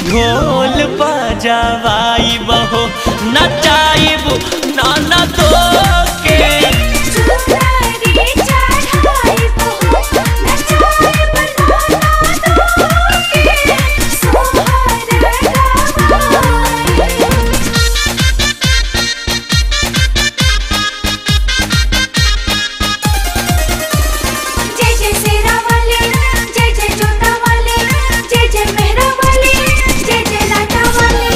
ढोल बजावाई बहो नचाइब नाना तो के चुनरी चढ़ाई बहो नचाए बनाना दो के सोहर गवाई जय जय सेरा वाले जय जय जोता वाले जय जय मेहरा वाले जय जय लाटा वाले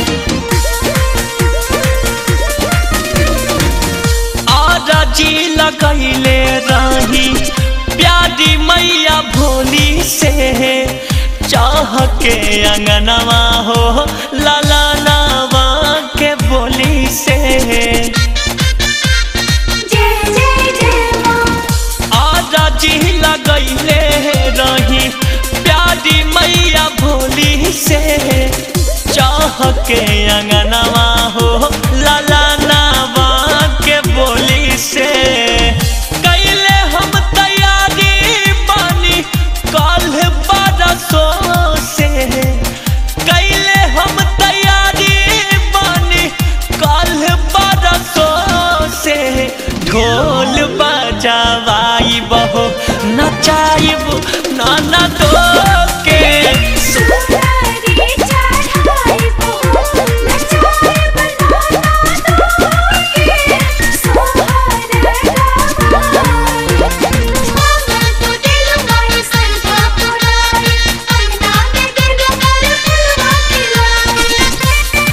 आजा जी लगैले रही प्यारी मैया भोली से चाह के अंगनवा हो लाला नावा के बोली से जय जय जय माँ आजा जी लगैले रही प्यारी मैया भोली से चाह के अंगनवा हो लाला नावा के बोली से कैले हम तैयारी बानी कल बरसों से कैले हम तैयारी बानी कल बरसों से ढोल बजावाई बहो नचाइब नाना तो के चुनरी चढ़ाई बहो नचाए बनाना दो के सोहर गवाई मांगल तो दिल माई संधा पुराई अंगना में दिल कर फुलवा खिलाई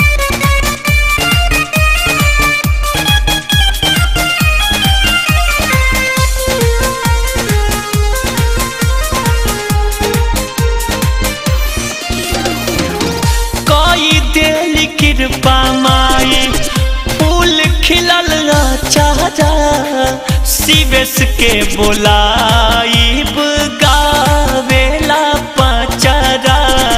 कोई दिल कृपा माई फूल खिलल चारा शिवेश के बोलाइब गावेला पचरा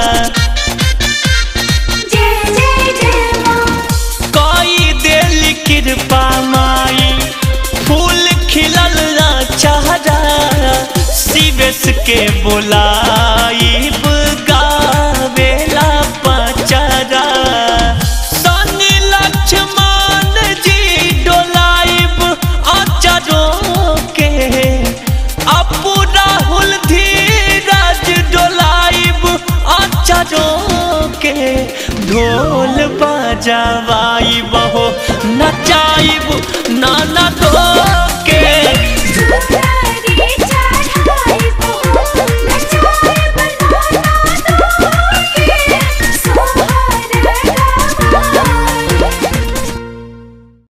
जय जय जय माँ कोई दिल कृपा माई फूल खिलल चारा शिवेश के बोलाइब गावेला पचरा शनि लक्ष्मण जी डोलाइब अचरों के अपू राहुल धीरज डोलाइब अचरों के ढोल बजावाई बहो नचाई